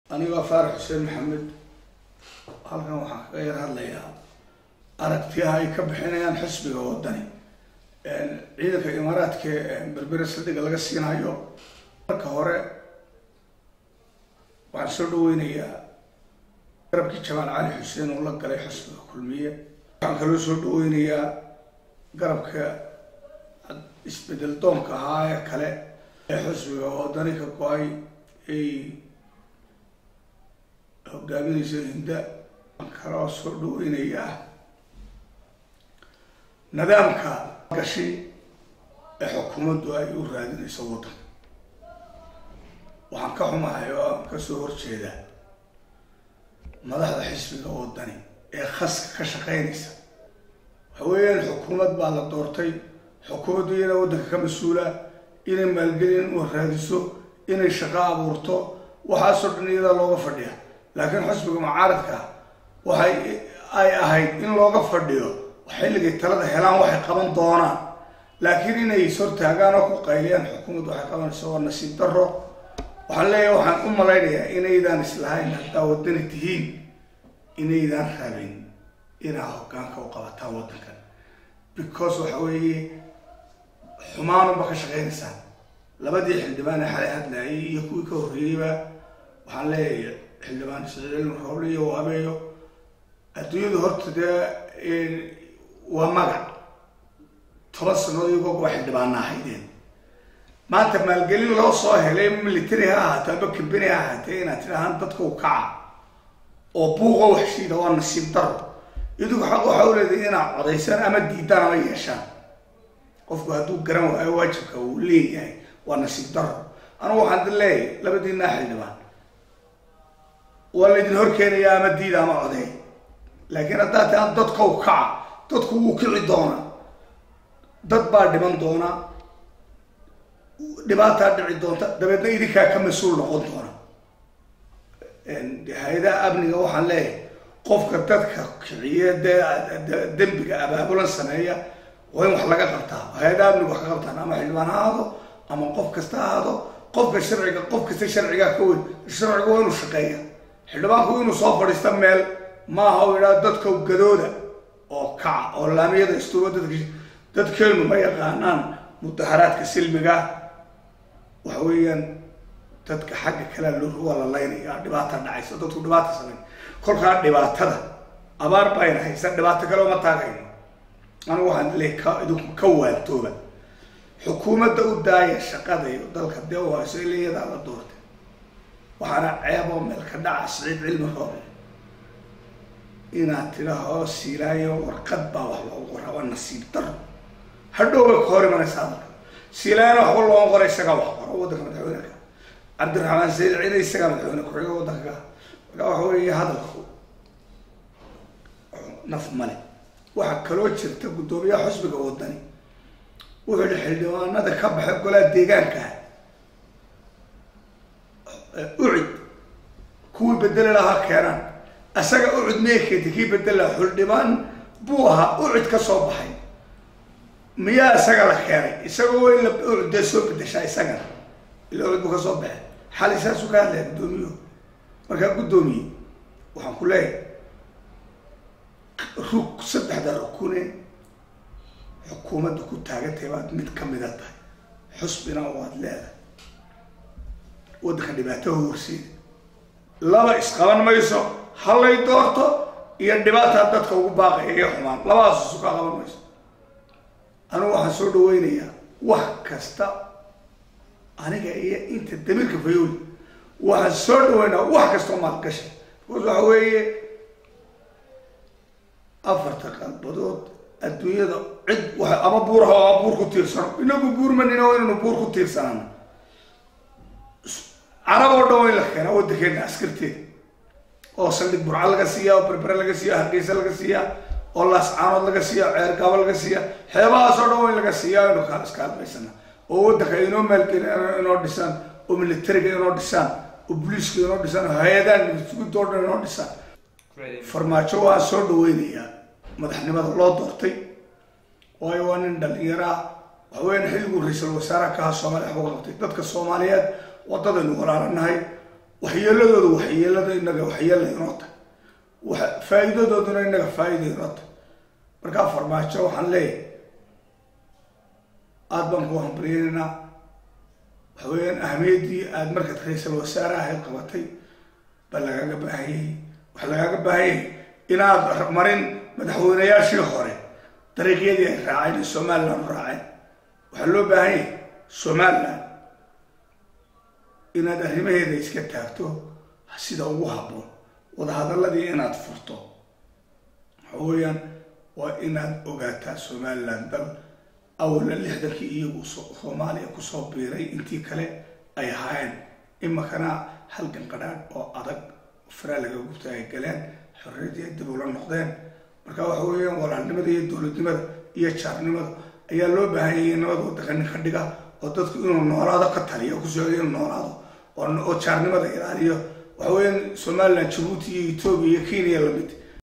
anigoo faarax xuseen maxamed halkan waxaan kaga yar hadlayaa aragtiyaha ay ka bixinayaan xisbiga wadani ciidanka imaaraadka berbere saldhiga laga siinayo marka hore waxaan soo dhaweynayaa garabkii jamaal cali xuseen oo la galay xisbiga kulmiye waxaan kaloo soo dhaweynayaa garabka isbedel doonka ahaa ee kale ee xisbiga wadani ka go-ay ay hogaaminaysa hinda waxaan kaloo soo dhaweynayaa nidaamka gashi ee xukuumaddu ay u raadinayso waddanka waxaan ka xumahay oo aan kasoo horjeeda madaxda xisbiga wadani ee khaska ka shaqeynaysa waxa weeyaan xukuumad baa la doortay xukuumaddu iyana waddanka ka mas-uula inay maalgelin u raadiso inay shaqo abuurto waxaasoo dhan iyadaa looga fadhiya laakiin xisbiga mucaaradka waxay ay ahayd in looga fadhiyo xilligay talada helaan waxay qaban doonaan laakiin inay ishortaagaan oo ku qayliyaan xukuumaddu waxay qabanaysa waa nasiib daro waxaan leeyahay waxaan u malaynayaa inaydaan islahayn haddaa wadani tihiin inaydaan rabin inaa hoggaanka u qabataan waddankan because waxa weeye xumaanunba ka shaqeynaysaan labadii xildhibaan ee xalay hadlaayay iyo kuwii ka horreeyeyba waxaan leeyahay xildhibaan isciid cilmi roble iyo waabeeyo adduunyadu horta dee waa magac toban sanood iyagoo waa xildhibaana ahaydeen maanta maalgelin loo soo helay military ha ahaatee aba kambani ha ahaatee inaad tidhahaan dadka u kaca oo buuqa waxshiida waa nasiib daro idigu xaq waxa u leedahay inaad codaysaan ama diidaan ama yeeshaan qofku hadduu garan waayo waajibka uu leeyahay waa nasiib daro anugu waxaan di leeyahay labadiinaa xildhibaan waa laydin horkeenayaa ama diida ama codeey laakiin haddaad tihaan dadka u kaca dadku wuu kici doonaa dad baa dhiman doona dhibaataa dhici doonta dabeedna idinkaa ka mas-uul noqon doona hay-adaha amniga waxaan leeyahay qofka dadka kiciye dee dembiga abaabulan sameeya waa in wax laga qabtaa hay-adaha amniga wax ka qabtaan ama xildhibaan ha ahaado ama qof kasta ha ahaado qofka sharciga qof kasta sharcigaa ka weyn sharcigu waa inuu shaqeeya xildhibaanku inuu soo fadhiista meel maaha u idhaa dadka gadooda oo kaca oo laamiyada istuuba dadk dadkeenu ma yaqaanaan mudaharaadka silmiga waxa weeyaan dadka xagga kalea loo waa la laynaya dhibaata dhacaysa dadku dhibaata samayn kolkaa dhibaatada abaar bayna haysa dhibaato kale uma taagayno anigu waxaan leey ka idinku ka waantooba xukuumadda u daaya shaqada iyo dalka dee u hayso ila iyadaa la doortay waxaana ceeboo meel ka dhaca siciid cilmi roobe inaad tidhaahoo siilaayo warqad baa wax loogu qoraa waa nasiib daro hadhow bay ka hor imanaysa hadalka siilaayana waxba looga qora isagaa wax qoro waddanka madaxweyneka cabdiraxmaan sayid cine isagaa madaxweyne ku-xiga waddanka marka waxa weeye hadalku naf male waxaa kaloo jirta guddoomiyaha xusbiga wadani wuxuu yihi xildhibaanada ka baxay golaha deegaanka ucid kuwii bedeli lahaa keenaan isaga ucud miyay keentay kii bedeli lahaa xildhibaan buu ahaa ucid ka soo baxay miyaa isaga la keenay isagoo waa in la ucud dee soo bedeshaa isagana ila ucud buu ka soo baxay xali saasuu ka hadlaya guddoomiyo markaa guddoomiye waxaan ku leeyahay rug saddexda rukune xukuumadda ku taagantahay baad mid kamida tahay xusbina waad leedahay waddanka dhibaato horseeda laba isqaban mayso hallay doorto iyo dhibaataa dadka ugu baaqaya iyo xumaan labadaas isu kaa qaban mayso anigu waxaan soo dhaweynayaa wax kasta aniga iyo inta damiirka fayooli waxaan soo dhaweynaa wax kastao maalgashi because waxa weeye afarta qalbadood adduunyada cid wa ama buuraha oo buur ku tiirsano inagu buur manina waa inaynu buur ku tiirsanano carab oo dhan waa in la keenaa waddankeena askarteeda oo saldhig burca laga siiya oo berbere laga siiya hargeysa laga siiya oo laascaanood laga siiya ceergabo laga siiya xeebahaas oo dhan waa in laga siiya aynu kaa iskaalmaysana oo waddanka inoo maalgeli inoo dhisaan oo militariga inoo dhisaan oo booliiska inoo dhisaan oo hay-adaha nabadsuguda oo dhan inoo dhisaan farmaajo waan soo dhaweynayaa madaxnimada loo doortay waayo waa nin dhalinyaraa waxaweyaan xilliguu ra-iisul wasaaraha ka aha soomaaliya waxbuu qabtay dadka soomaaliyeed wadadaynu walaalanahay waxyeeladooda waxyeelada inaga waxyeela inoo tahay faa-iidadooduna inaga faa-ida inoo tahay markaa farmaajo waxaan leeyahay aada baan ku hambaliyeynaynaa waxa weeyaan ahmiyaddii aada markaad ra-iisal wasaare ahayd qabatay baa lagaaga baahanyay waxaa lagaaga baahanyay inaad marin madaxweynayaashii hore dariiqyadii ay raaceen ee somaliland u raaceen waxaa loo baahanyay somaliland inaad arrimaheeda iska taagto sida ugu habboon wadahadaladii inaad furto waxa weeyaan waa inaad ogaataa somaliland dal awala lixdankii iyagu soomaaliya kusoo biiray intii kale ay ahaayeen imakana halgan qadhaadh oo adag faraa laga gubta ay galeen xorriyadii ay dib ula noqdeen marka waxa weeyaan walaalnimada iyo dowladnimada iyo jaarnimada ayaa loo baahanyay nabad waddanka nin ka dhiga oo dadku inuu noolaado ka taliyo kusocda inuu noolaado oo jaarnimada ilaaliyo waxa weeyaan somaliland jabuuti iyo etoobiya iyo kenya lamid